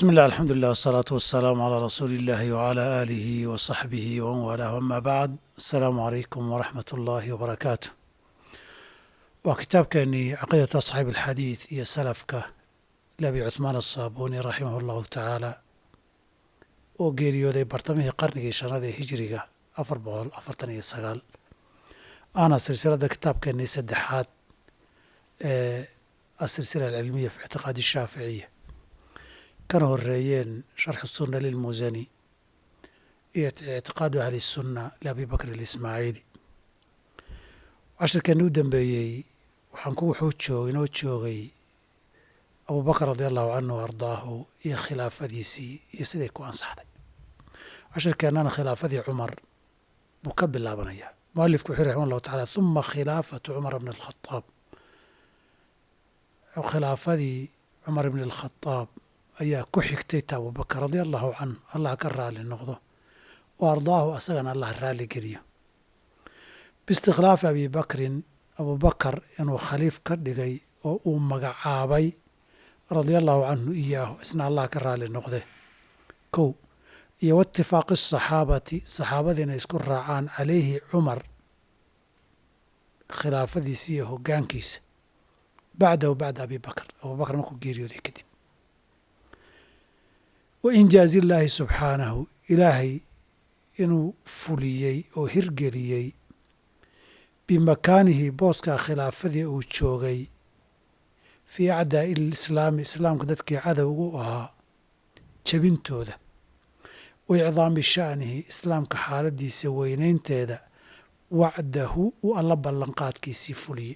بسم الله الحمد لله والصلاة والسلام على رسول الله وعلى آله وصحبه ومن والاه أما بعد السلام عليكم ورحمة الله وبركاته waa kitaabkeenii caqiidatu asxaabi alxadiid iyo salafka labi cuthmaan asaabuuni raximah allahu tacaala oo geeriyooday bartamihii qarnigii shanaad ee hijiriga afar boqol afartan iyo sagaal ahna silsilada kitaabkeenii saddexaad ee asilsila alcilmiya fi ictiqaadi shaaficiya kana horeeyeen sharxu sunna lilmusani iyo ictiqaadu ahli sunna liabi bakr alismaaciili cashirkeeni u dambeeyey waxaan ku wuxuu joog inoo joogay abubakar radi allahu canhu wa ardaahu iyo khilaafadiisii iyo siday ku ansaxday cashirkeennana khilaafadii cumar buu ka bilaabanayaa mualifku wuxuu raxima allahu tacala huma khilaafatu cumar bni alkhadaab khilaafadii cumar bni alkhadaab ayaa ku xigtay ta abubakar radia allahu canhu allah ka raali noqdo wa ardaahu asagana allah raali geliyo biistikhlaafi abi bakrin abubakar inuu khaliif ka dhigay oo uu magacaabay radia allahu canhu iyaahu isna allah ka raali noqde kow iyo waitifaaqi asaxaabati saxaabadii inay isku raacaan calayhi cumar khilaafadiisa iyo hoggaankiisa bacdahu bacda abi bakr abubakar markuu geeriyooday kadib wa injaazi illaahi subxaanahu ilaahay inuu fuliyey oo hirgeliyey bimakaanihi booskaa khilaafadii uu joogay fii acdaa'i lislaami islaamka dadkii cadowgu ahaa jebintooda wa icdaami sha'nihi islaamka xaaladiisa weynaynteeda wacdahu uu alla ballanqaadkiisii fuliyey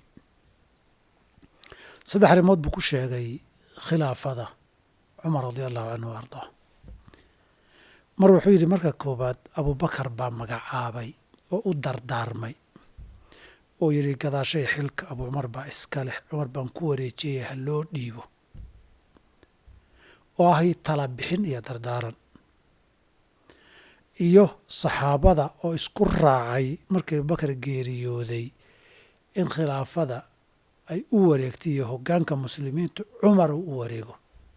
saddex arrimood buu ku sheegay khilaafada cumar radia allahu canhu wa ardaa mar wuxuu yidhi marka koowaad abubakar baa magacaabay oo u dardaarmay oo yidhi gadaashay xilka abu cumar baa iska leh cumar baan ku wareejiyey ha loo dhiibo oo ahay tala bixin iyo dardaaran iyo saxaabada oo isku raacay markii abubakar geeriyooday in khilaafada ay u wareegtay iyo hoggaanka muslimiintu cumar uu u wareego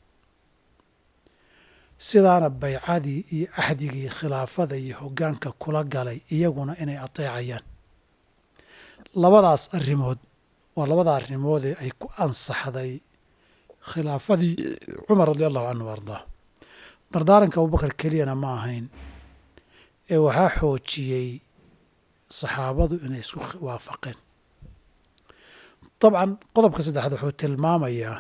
sidaana baycadii iyo axdigii khilaafada iyo hoggaanka kula galay iyaguna inay ateecayaan labadaas arrimood waa labada arrimoodee ay ku ansaxday khilaafadii cumar radi allahu canhu wa ardaa dardaaranka abubakar keliyana ma ahayn ee waxaa xoojiyey saxaabadu inay isku waafaqeen dabcan qodobka saddexaad wuxuu tilmaamayaa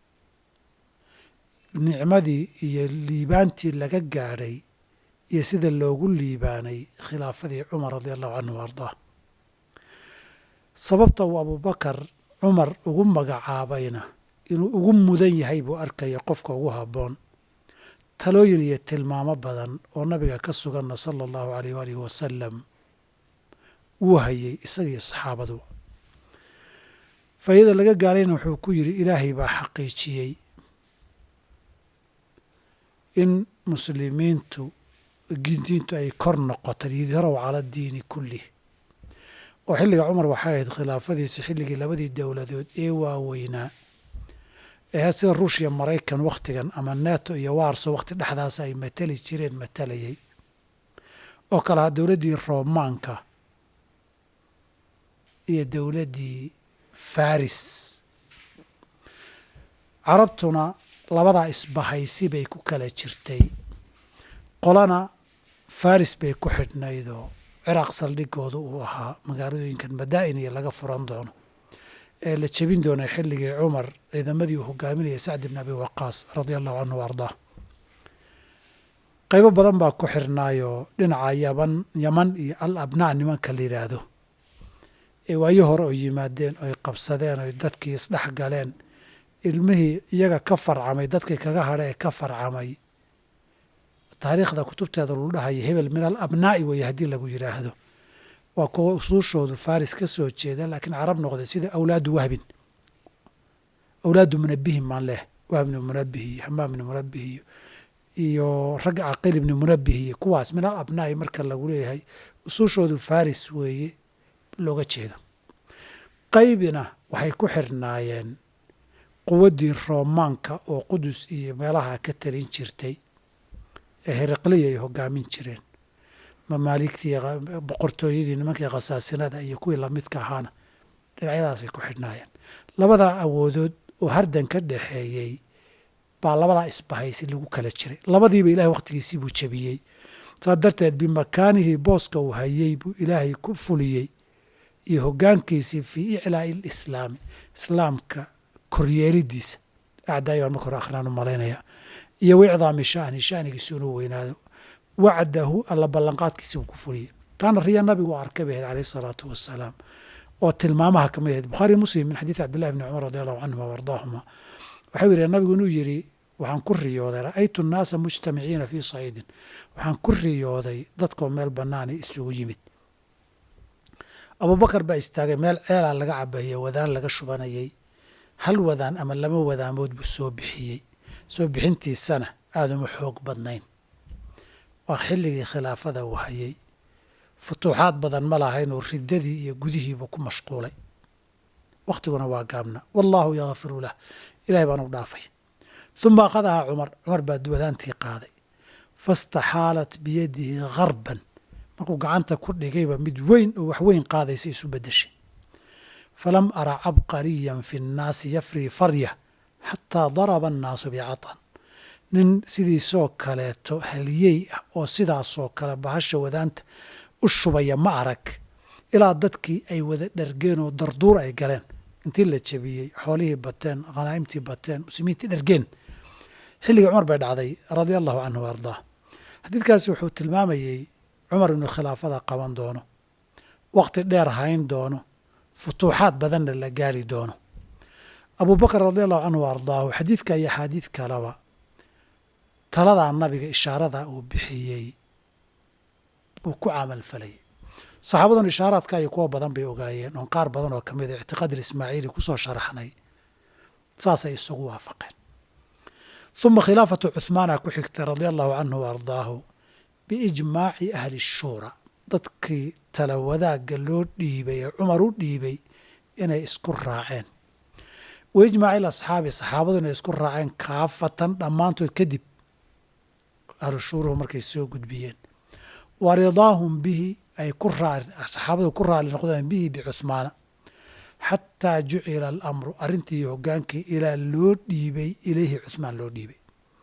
nicmadii iyo liibaantii laga gaadhay iyo sida loogu liibaanay khilaafadii cumar radi allahu canhu wa ardaa sababta uu abubakar cumar ugu magacaabayna inuu ugu mudan yahay buu arkaya qofka ugu habboon talooyin iyo tilmaamo badan oo nabiga ka suganna sala allahu alayh waalihi wasalam wuu hayay isagiiyo saxaabadu faa'iida laga gaarayna wuxuu ku yidhi ilaahay baa xaqiijiyey in muslimiintu diintu ay kor noqotay yudharaw cala diini kullih oo xilliga cumar waxay ahayd khilaafadiisa xilligii labadii dowladood ee waaweynaa ee sida ruushya maraykan wakhtigan ama neto iyo warso wakhti dhexdaas ay matali jireen matalayay oo kale ha dowladdii roomaanka iyo dowladdii faris carabtuna labadaa isbahaysi bay ku kala jirtay qolana faris bay ku xidhnaydoo ciraaq saldhigooda uu ahaa magaaladooyinkan madaa'in iyo laga furan doono ee la jebin doonay xilligii cumar ciidamadii uu hogaaminayay sacd ibn abi waqaas radia allahu canhu wa ardaa qaybo badan baa ku xirnaayoo dhinaca yaban yaman iyo al abnaa nimanka la yidhaahdo ee waayo hore oo yimaadeen oy qabsadeen oy dadkii isdhex galeen ilmihii iyaga ka farcamay dadkii kaga hadha ee ka farcamay taariikhda kutubteeda lagu dhahayo hebel min al abnaa'i weeye haddii lagu yidhaahdo waa kuwa usuushoodu faris ka soo jeeda laakiin carab noqday sida awlaadu wahbin awlaadu munabihin maan leh wahb ibni munabih iyo hamaam ibni munabih iyo iyo ragga caqil ibni munabih iyo kuwaas min al abnaa'i marka lagu leeyahay usuushoodu faris weeye looga jeedo qaybina waxay ku xirnaayeen quwaddii roomaanka oo qudus iyo meelaha ka talin jirtay ee heriqliya ay hogaamin jireen mamaaligtii boqortooyadii nimankii khasaasinada iyo kuwii lamidka ahaana dhinacyadaasay ku xidhnaayeen labadaa awoodood oo hardan ka dhaxeeyey baa labadaa isbahaysi lagu kala jiray labadiiba ilahay wakhtigiisii buu jebiyey saa darteed bimakaanihii booska uu hayey buu ilaahay ku fuliyey iyo hoggaankiisii fii iclaa'i alislaami islaamka koryeelidiisa acdaai baan marka hore akhraan u malaynaya iyo wicdaami sha'ni sha'nigiisi inuu weynaado wacdahu alla ballanqaadkiisi uu ku fuliyey taana riya nabigu arkay bay ahayd calayh isalaatu wassalaam oo tilmaamaha kamid ahayd bukhaari muslim min xadiidi cabdillahi bni cumar radi allahu canhuma waardaahuma waxau yidhi nabigu inuu yidhi waxaan ku riyooday ra'aytu nnaasa mujtamiciina fii saciidin waxaan ku riyooday dadkoo meel bannaana isugu yimid abubakar baa istaagay meel ceelaa laga cabayey wadaan laga shubanayey hal wadaan ama laba wadaamood buu soo bixiyey soo bixintiisana aada uma xoog badnayn waa xilligii khilaafada uu hayey futuuxaad badan ma lahayn oo riddadii iyo gudihiibuu ku mashquulay wakhtiguna waa gaabna wallaahu yakfiru lah ilahay baan u dhaafay uma akhadahaa cumar cumar baa wadaantii qaaday fastaxaalat biyadihi garban markuu gacanta ku dhigayba mid weyn oo wax weyn qaadaysa isu beddeshay falam ara cabqariyan fi nnaasi yafrii farya xataa daraba annaasu bicatan nin sidiisoo kaleeto haliyey ah oo sidaasoo kale bahasha wadaanta u shubaya ma arag ilaa dadkii ay wada dhargeen oo darduur ay galeen intii la jebiyey xoolihii bateen khanaa'imtii bateen muslimiintii dhargeen xilligii cumar bay dhacday radia allahu canhu wa ardaa xadiidkaasi wuxuu tilmaamayey cumar inuu khilaafada qaban doono wakhti dheer hayn doono futuuxaad badanna la gaari doono abubakar radi allahu canhu wa ardaahu xadiidka iyo axaadiid kaleba taladaa nabiga ishaarada uu bixiyey buu ku camal falayay saxaabadan ishaaraadka iyo kuwa badan bay ogaayeen oon qaar badan oo kamid a ictiqaad ilismaaciili kusoo sharaxnay saasay isugu waafaqeen uma khilaafatu cuhmaana ku xigtay radia allahu canhu wa ardaahu biijmaaci ahli shuura dadkii tala wadaagga loo dhiibay ee cumar u dhiibay inay isku raaceen wa ijmaaci asxaabi saxaabadu inay isku raaceen kaafatan dhammaantood kadib ahlu shuuruhu markay soo gudbiyeen wa ridaahum bihi ay ku raa saxaabadu ku raali noqdeen bihi bicuhmaana xataa jucila alamru arrintii hoggaankii ilaa loo dhiibay ilayhi cuhmaan loo dhiibay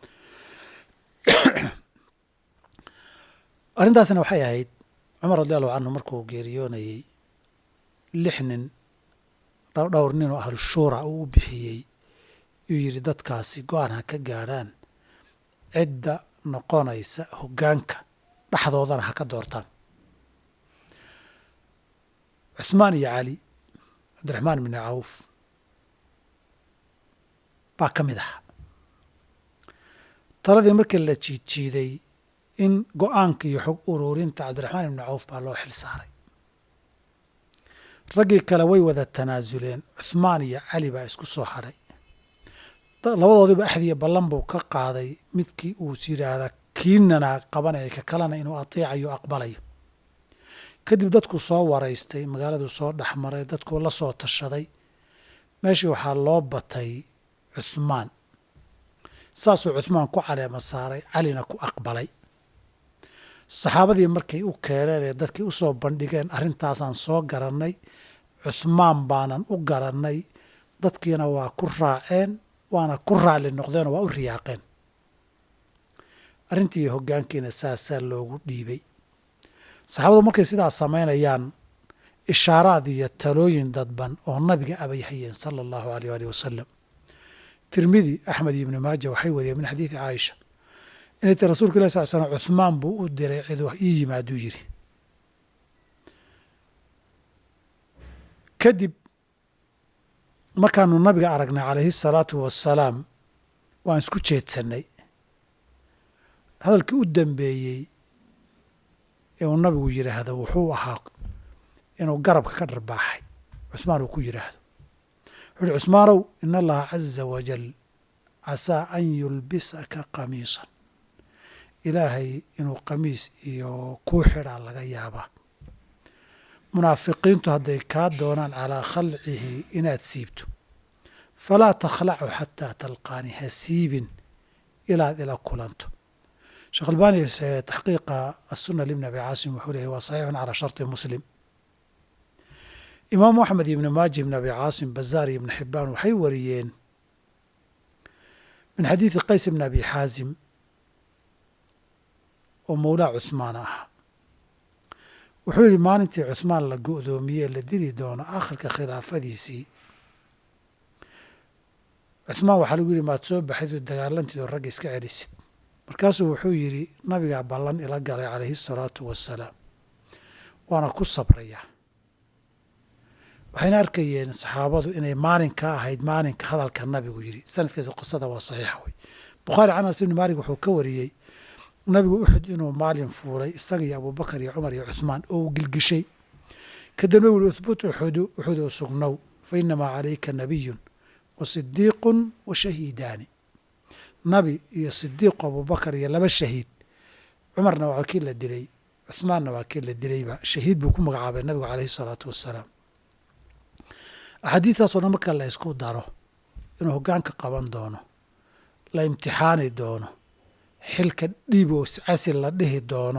arrintaasna waxay ahayd cumar radi allahu canhu markuu geeriyoonayey lix nin dhowr nin oo ahlu shuura uu u bixiyey yuu yidhi dadkaasi go-aan ha ka gaadhaan cidda noqonaysa hoggaanka dhexdoodana ha ka doortaan cuhmaan iyo cali cabdiraxmaan bni cawf baa ka mid ahaa taladii markii la jiidjiiday in go-aanka iyo xog uruurinta cabdiraxmaan ibni cawf baa loo xil saaray raggii kale way wada tanaasuleen cuhmaan iyo cali baa isku soo hadhay labadoodiiba axdiya ballan buu ka qaaday midkii uu yidhaahda kiinana qabanaya ka kalena inuu atiicayo aqbalayo kadib dadku soo waraystay magaaladuu soo dhexmaray dadkuu la soo tashaday meeshii waxaa loo batay cuhmaan saasuu cuhmaan ku caleema saaray calina ku aqbalay saxaabadii markay u keeneen ee dadkii u soo bandhigeen arrintaasaan soo garannay cuhmaan baanan u garannay dadkiina waa ku raaceen waana ku raalli noqdeenoo waa u riyaaqeen arrintii hoggaankiina saasaa loogu dhiibay saxaabadu markay sidaas samaynayaan ishaaraad iyo talooyin dadban oo nabiga abay hayeen sala allahu aleyh alih wasalam tirmidi axmed iyo ibni maaja waxay wariyeen min xadiidi caaisha inay ti rasulka ilah sal slam cuhmaan buu u diray ciduu ii yimaaduu yidhi kadib markaanu nabiga aragnay calayhi asalaatu wassalaam waan isku jeedsannay hadalkii u dambeeyey ee uu nabigu yidhaahdo wuxuu ahaa inuu garabka ka dharbaaxay cuhmaan uu ku yidhaahdo wuxu uhi cusmaanow in allaha caza wajal casaa an yulbisaka qamiisan ilaahay inuu qamiis iyo kuu xidhaa laga yaabaa munaafiqiintu hadday kaa doonaan calaa khalcihi inaad siibto falaa takhlacu xataa talqaani ha siibin ilaad ila kulanto sheekh albani taxqiiqa asuna libni abi caasim wuxuu leeyahy waa saxiixun calaa sharti muslim imaamu axmed ibni maaji ibni abi caasim bazaar iyo ibni xibaan waxay wariyeen min xadiidi qays ibni abi xaazim oo mowlaa cuhmaan ah wuxuu yihi maalintii cuhmaan la go'doomiyey la dili doono akhirka khilaafadiisii cuhmaan waxaa lagu yidhi maad soo baxayd oo dagaalantiid oo ragga iska celisid markaasuu wuxuu yidhi nabigaa ballan ila galay calayhi asalaatu wassalaam waana ku sabrayaa waxayna arkayeen saxaabadu inay maalinka ahayd maalinka hadalka nabigu yidhi sanadkiisa qisada waa saxiixa wey bukhaari can anas ibni maalik wuxuu ka wariyey nabigu uxud inuu maalin fuulay isaga iyo abubakar iyo cumar iyo cuhmaan oo uu gilgishay kadibna wuhi uhbut uxudu uxud oo sugnow fa inamaa calayka nabiyun wa sidiiqun wa shahiidaani nabi iyo sidiiqu abubakar iyo laba shahiid cumarna waa kii la dilay cuhmaanna waa kii la dilayba shahiid buu ku magacaabay nabigu calayhi salaatu wassalaam axaadiistaasoo dhan marka la isku daro inuu hoggaanka qaban doono la imtixaani doono xilka dhiib oo iscasil la dhihi doono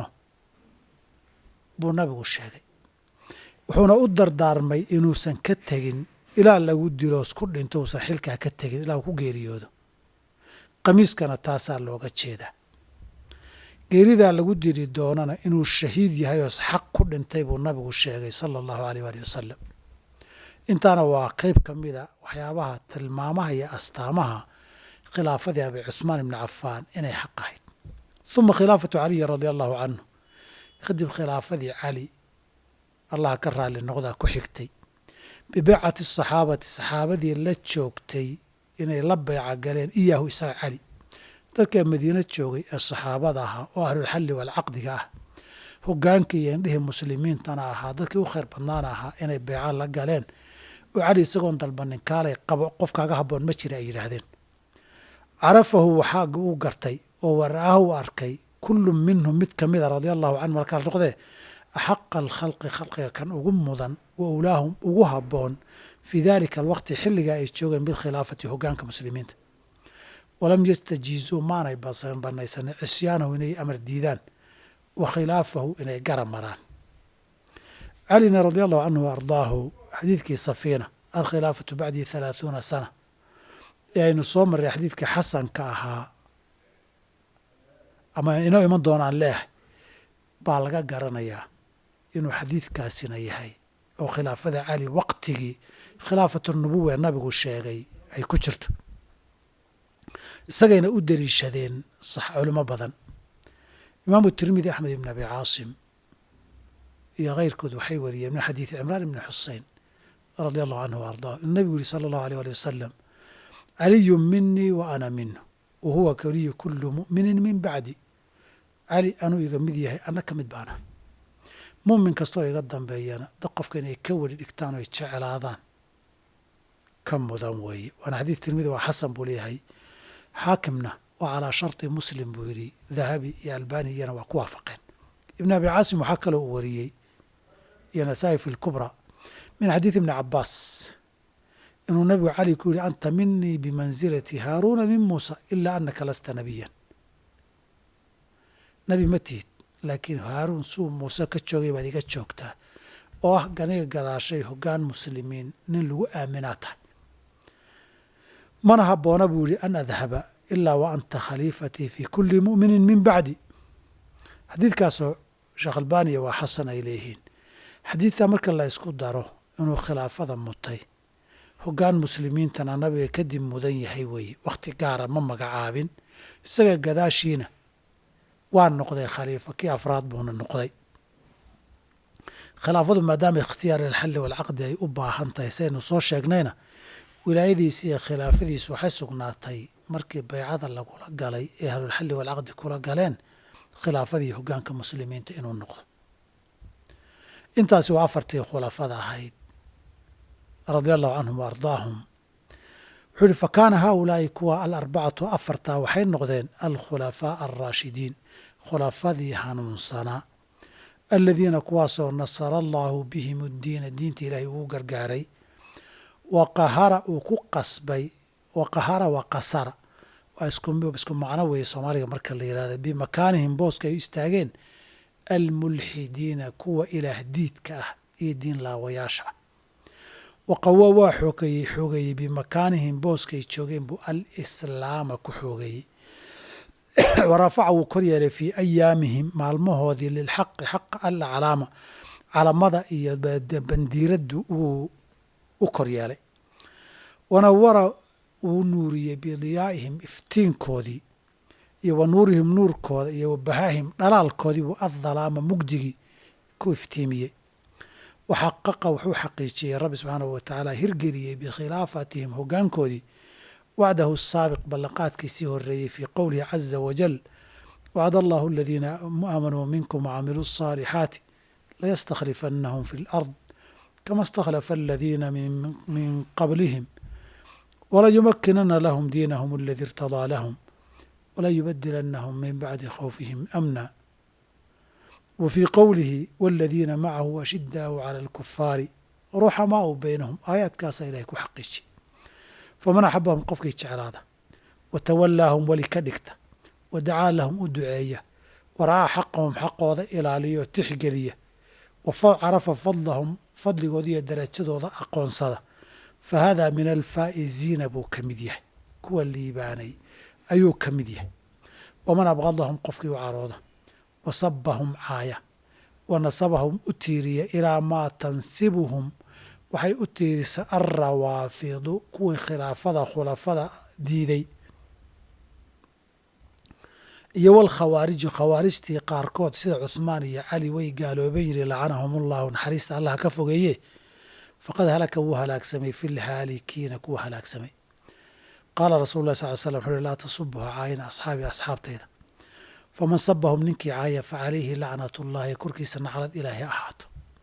buu nabigu sheegay wuxuuna u dardaarmay inuusan ka tegin ilaa lagu dilo isku dhinto uusan xilkaa ka tegin ilaa uu ku geeriyoodo qamiiskana taasaa looga jeedaa geeridaa lagu dili doonana inuu shahiid yahay oo xaq ku dhintay buu nabigu sheegay sala allahu aleyh waali wasalam intaana waa qeyb ka mida waxyaabaha tilmaamaha iyo astaamaha khilaafadii abi cuhmaan ibni cafaan inay xaq ahayd uma khilaafatu caliyi radia allahu canhu kadib khilaafadii cali allah ka raalli noqdaa ku xigtay bibeycati asaxaabati saxaabadii la joogtay inay la beyca galeen iyaahu isaga cali dadka madiino joogay ee saxaabada ahaa oo ahlulxalli waalcaqdiga ah hogaankii iyo indhihii muslimiintana ahaa dadkii u khayr badnaana ahaa inay beyca la galeen oo cali isagoon dalbanin kaalay qabo qofkaaga habboon ma jira ay yidhaahdeen carafahu waxaa uu gartay oo wara'aha u arkay kullu minhum mid ka mida radia allahu canhu markaa noqdee axaqa alkhalqi khalqiga kan ugu mudan wa ulaahum ugu habboon fii dalika alwaqti xilliga ay joogeen bilkhilaafati hogaanka muslimiinta walam yastajiizuu maanay banaysanin cisyaanahu inay amar diidaan wa khilaafahu inay gara maraan calina radia allahu canhu wa ardaahu xadiidkii safiina alkhilaafatu bacdii halaaثuuna sana ee aynu soo marray xadiidka xasanka ahaa ama inoo iman doonaan leehay baa laga garanayaa inuu xadiidkaasina yahay oo khilaafada cali waqtigii khilaafatu nubuwa ee nabigu sheegay ay ku jirto isagayna u daliishadeen sax culimo badan imaamu tirmidi axmed ibn abi caasim iyo keyrkood waxay wariyeen min xadiidi cimraan ibni xusein radia allahu canhu wa ardaah inuu nabigu yihi sala allahu aleyh ali wasalam caliyu minii wa ana minhu wa huwa kaliyu kulu mu'minin min bacdi cali anuu iga mid yahay anna ka mid baana mumin kastoo iga dambeeyana dad qofka inay ka weli dhigtaan oo ay jeclaadaan ka mudan weeye waana xadiid tirmidi waa xasan buu leeyahay xaakimna waa calaa sharti muslim buu yidhi dahabi iyo albani iyana waa ku waafaqeen ibn abi caasim waxaa kaloo u wariyey iyo nasaa-i fi lkubra min xadiidi ibni cabaas inuu nabigu cali ku yihi anta minii bimansilati haaruuna min muusa ilaa anaka lasta nabiyan nabi ma tihid laakiin haaruun suu muuse ka joogay baad iga joogtaa oo ah ganiga gadaashay hoggaan muslimiin nin lagu aaminaa tahay mana habboona buu yihi an adhaba ilaa wa anta khaliifatii fi kuli mu'minin min bacdi xadiidkaasoo sheekh albaniya waa xasan ay leeyihiin xadiidkaa marka la ysku daro inuu khilaafada mutay hoggaan muslimiintana nabiga kadib mudan yahay weeye wakhti gaara ma magacaabin isaga gadaashiina waa noqday khaliifo kii afraad buuna noqday khilaafadu maadaama ikhtiyaar alxalli walcaqdi ay u baahan tahay saynu soo sheegnayna wilaayadiisi iyo khilaafadiisu waxay sugnaatay markii baycada lagula galay ee ahlulxalli walcaqdi kula galeen khilaafadii hoggaanka muslimiinta inuu noqdo intaasi waa afartii khulafada ahayd radia allahu canhum wa ardaahum wuxuu yihi fa kaana haaulaai kuwa alarbacatu afartaa waxay noqdeen alkhulafaa alraashidiin khulafadii hanuunsanaa aladiina kuwaasoo nasara allaahu bihim uddiina diinta ilaahay ugu gargaaray wa qahara uu ku qasbay wa qahara wa qasara waa isku macno weeye soomaaliga marka la yihahdo bimakaanihim booska ay istaageen almulxidiina kuwa ilaah diidka ah iyo diin laawayaasha ah waqawa waa xoogeeyey xoogeeyey bimakaanihim booskaay joogeen buu alislaama ku xoogeeyey warafaca wuu kor yeelay fii ayaamihim maalmahoodii lilxaqi xaqa alaclaama calamada iyo bandiiraddu uu u kor yeelay wanawara wuu nuuriyey bidiyaa'ihim iftiinkoodii iyo wa nuurihim nuurkooda iyo wa bahaahim dhalaalkoodii buu addalaama mugdigii ku iftiimiyey waxaqaqa wuxuu xaqiijiyey rabbi subxaanahu wa tacaala hirgeliyey bikhilaafatihim hoggaankoodii wacdahu saabiq ballanqaadkiisii horeeyey fii qowlihi caza wajal wacd allahu aladiina aamanuu minkum wacamiluu الصaalixaati layastakhlifannahum fi اlard kama اstakhlafa aladiina min qablihim walayumakinana lahum diinahum aladi irtadaa lahum walayubadilanahum min bacdi khawfihim amna wa fii qowlihi waladiina macahu ashidaau cala alkufaari ruxamaau baynahum aayaadkaasaa ilahay ku xaqiijiy faman axabahum qofkii jeclaada wa tawallaahum weli ka dhigta wa dacaa lahum u duceeya wa ra'aa xaqahum xaqooda ilaaliyo tixgeliya wa carafa fadlahum fadligooda iyo darajadooda aqoonsada fa haadaa min alfaa'iziina buu ka mid yahay kuwa liibaanay ayuu ka mid yahay waman abqadahum qofkii u carooda wa sabahum caaya wa nasabahum u tiiriya ilaa maa tansibuhum waxay u tiirisa alrawaafidu kuwii khilaafada khulafada diiday iyo walkhawaariju khawaarijtii qaarkood sida cuhmaan iyo cali way gaaloobay yiri lacanahum ullahu naxariista allah ka fogeeye faqad halaka wuu halaagsamay fi lhaalikiina kuwa halaagsamay qaala rasul lah sal l slam wuxu uhi laa tasubuha caayina asxaabi asxaabtayda faman sabahum ninkii caaya fa calayhi lacnat ullahi korkiisa naclad ilaahi ahaato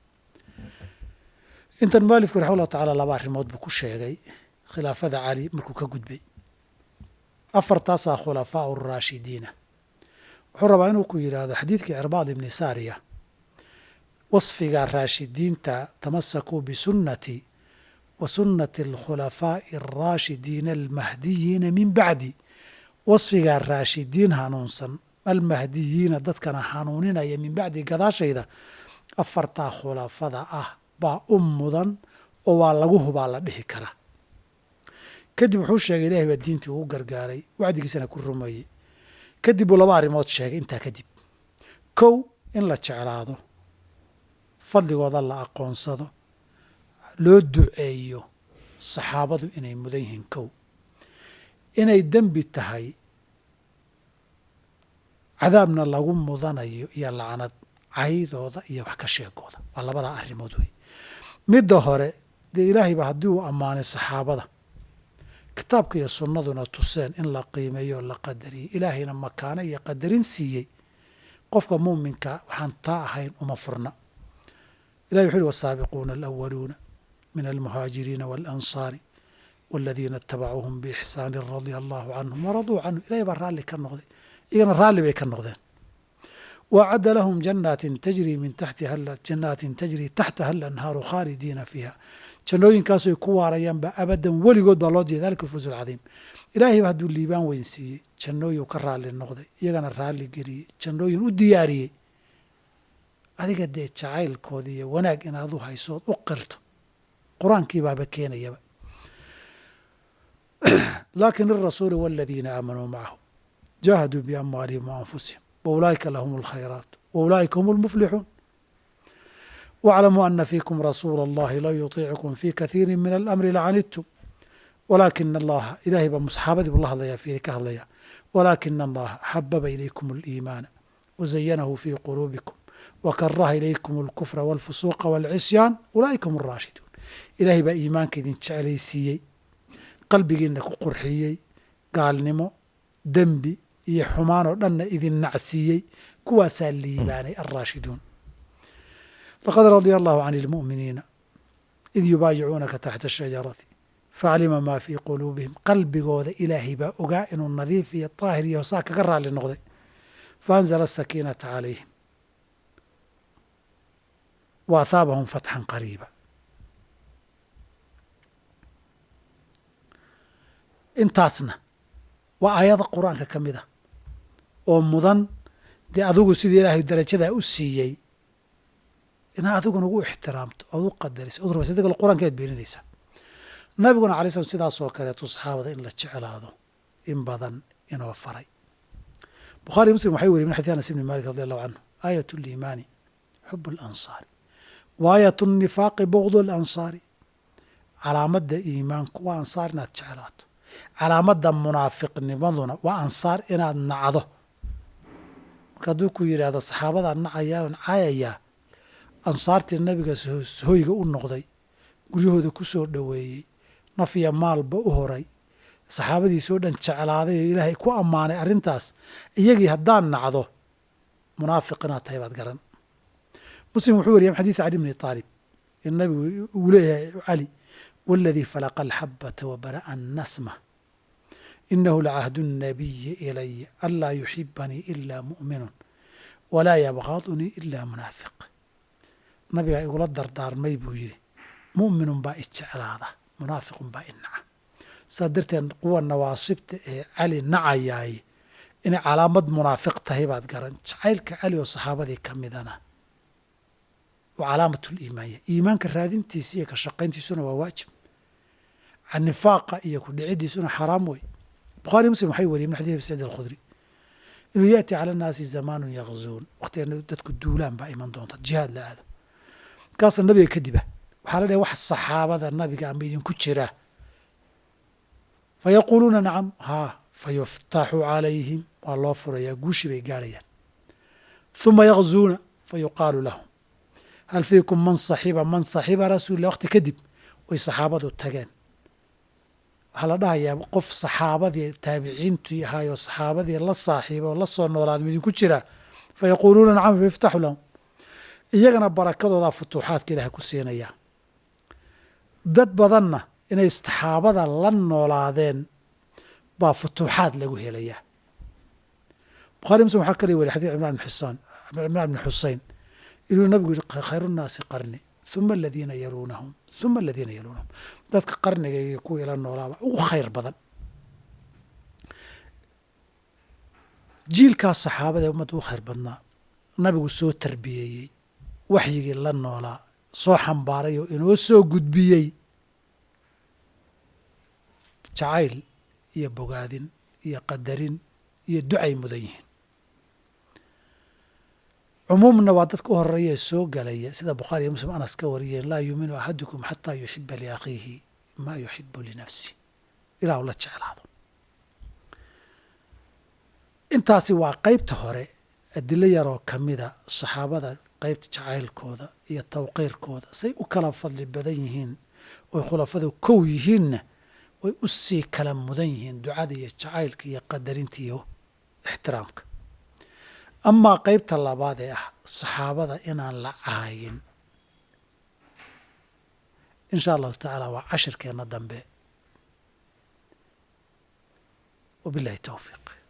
intan mualifku raxma ullahu tacala laba arrimood buu ku sheegay khilaafada cali markuu ka gudbay afartaasaa khulafaau raashidiina wuxuu rabaa inuu ku yidhaahdo xadiidkii cirbaad ibni saariya wasfiga raashidiinta tamasakuu bisunati wa sunnati alkhulafaa'i alraashidiina almahdiyiina min bacdi wasfigaa raashidiin hanuunsan almahdiyiina dadkana hanuuninaya min bacdi gadaashayda afartaa khulafada ah baa u mudan oo waa lagu hubaa la dhihi karaa kadib wuxuu sheegay ilahay baa diintii ugu gargaaray wacdigiisana ku rumeeyey kadib buu laba arrimood sheegay intaa kadib kow in la jeclaado fadligooda la aqoonsado loo duceeyo saxaabadu inay mudan yihiin kow inay dembi tahay cadaabna lagu mudanayo iyo lacnad caydooda iyo wax ka sheegooda waa labadaa arrimood wey midda hore dee ilaahayba haddii uu ammaanay saxaabada kitaabka iyo sunnaduna tuseen in la qiimeeyo oo la qadariyey ilaahayna makaano iyo qadarin siiyey qofka muuminka waxaan taa ahayn uma furna ilahi wuxu uhi wasaabiquuna alawaluuna min almuhaajiriina waalansaari waladiina itabacuuhum biixsaani radia allahu canhum waraduu canhu ilahay baa raalli ka noqday iyagana raalli bay ka noqdeen waacadda lahum janaatin tajri min taxtiha janaatin tajri taxtaha alanhaaru khaalidiina fiiha jannooyinkaasoy ku waarayaanba abadan weligood baa loo diiday dalika alfawz alcadiim ilaahayba hadduu liibaan weyn siiyey jannooyin ka raalli noqday iyagana raalli geliyey jannooyin u diyaariyey adiga dee jacaylkooda iyo wanaag inaad u haysood u qirto qur-aankii baaba keenayaba laakin alrasuulu waladiina aamanuu macahu jaahaduu biamwaalihim wa anfusihim waulaa'ika lahum alkhayraat waulaa'ika hum almuflixuun واعلموا أن فيكم رسول الله لو يطيعكم في كثير من الأمر لعنتم ولكن الله إلهي بمصحابتي بالله الله في كهضيا ولكن الله حبب إليكم الإيمان وزينه في قلوبكم وكره إليكم الكفر والفسوق والعصيان أولئك هم الراشدون إلهي بإيمانك إذن تعليسيي قلبي إنك قرحيي قال نمو دنبي iyo xumaan oo dhanna idin nacsiiyey kuwaasaa liibaanay alraashiduun laqad radia allahu can ilmu'miniina id yubaayicuunaka taxta ashajarati facalima maa fii quluubihim qalbigooda ilaahay baa ogaa inuu nadiif iyo daahir iyo hosaa kaga raalli noqday faanzala asakiinata calayhim wa athaabahum fatxan qariiba intaasna waa aayada qur-aanka ka mid ah oo mudan dee adigu sidii ilaahay darajadaa u siiyey inaad adiguna ugu ixtiraamto ood u qadariso od rumaysa dagala qur-aanka aad beeninaysaa nabiguna alay slam sidaasoo kaleetu saxaabada in la jeclaado in badan inoo faray bukhaari muslim waxay weriye min xadii anas ibni malik radi allahu canhu aayat liimaani xub alansaari wa aayat nifaaqi bugdu alansaari calaamadda iimaanku waa ansaar inaad jeclaato calaamadda munaafiqnimaduna waa ansaar inaad nacdo marka hadduu ku yidhaahdo saxaabadaa nacayaa on cayayaa ansaartii nabiga hoyga u noqday guryahooda ku soo dhoweeyey naf iyo maalba u horay saxaabadiisoo dhan jeclaaday oo ilaahay ku ammaanay arrintaas iyagii haddaan nacdo munaafiq inaad tahay baad garan muslim wuxuu wariyay xadiid cali bni aalib in nabigu uu leeyahay cali waladii falaqa alxabata wa bara'a annasma inahu lacahdu الnabiyi ilaya anlaa yuxibanii ila mu'minun walaa yabqadunii ila munaafiq nabiga igula dardaarmay buu yidhi mu'minun baa ijeclaada munaafiqun baa inaca saa darteed kuwa nawaasibta ee cali nacayaay inay calaamad munaafiq tahay baad garan jacaylka cali oo saxaabadii ka midana waa calaamat liimaanya iimaanka raadintiisa iyo ka shaqayntiisuna waa waajib nifaaqa iyo ku dhicidiisuna xaraam wey bukhari muslim waxay wariyay min xadii abi saciid alkhudri inuu yaati cala annaasi zamaanun yakzuun waqtiga dadku duulaan baa iman doonta jihaad la aado markaasa nabiga kadiba waxaa la dhahay wax saxaabada nabiga ama idinku jiraa fa yaquuluuna nacam haa fa yuftaxu calayhim waa loo furayaa guushi bay gaarhayaan huma yakzuuna fa yuqaalu lahum hal fiikum man saxiba man saxiba rasuulillah waqti kadib way saxaabadu tageen waxaa la dhahayaa qof saxaabadii taabiciintii ahaayoo saxaabadii la saaxiiba oo la soo noolaada idinku jiraa fa yaquuluuna nacam fa yuftaxu lahum iyagana barakadoodaa futuuxaadka ilaah ku siinayaa dad badanna inay saxaabada la noolaadeen baa futuuxaad lagu helayaa bukhari muslim waxaa kale weriy xadid cimran bn xusaan cimraan bni xusein inuu nabigu yihi khayru nnaasi qarni huma aladiina yaluunahum huma aladiina yaluunahum dadka qarniga iyo kuwa ila noolaaba ugu khayr badan jiilkaas saxaabada ee ummadda ugu khayr badnaa nabigu soo tarbiyeeyey waxyigii la noolaa soo xambaaray oo inoo soo gudbiyey jacayl iyo bogaadin iyo qadarin iyo ducay mudan yihiin cumuumna waa dadka u horeeya ee soo galaya sida bukhaari iyo muslim anas ka wariyeen laa yuuminu axadukum xataa yuxiba liakhiihi maa yuxibu linafsi ilah u la jeclaado intaasi waa qeybta hore adilo yaroo ka mida saxaabada qeybta jacaylkooda iyo tawqiirkooda say u kala fadli badan yihiin oy khulafadu kow yihiinna way u sii kala mudan yihiin ducada iyo jacaylka iyo qadarinta iyo ixtiraamka amaa qeybta labaad ee ah saxaabada inaan la caayin in sha allahu tacaala waa cashirkeenna dambe wabillahi towfiiq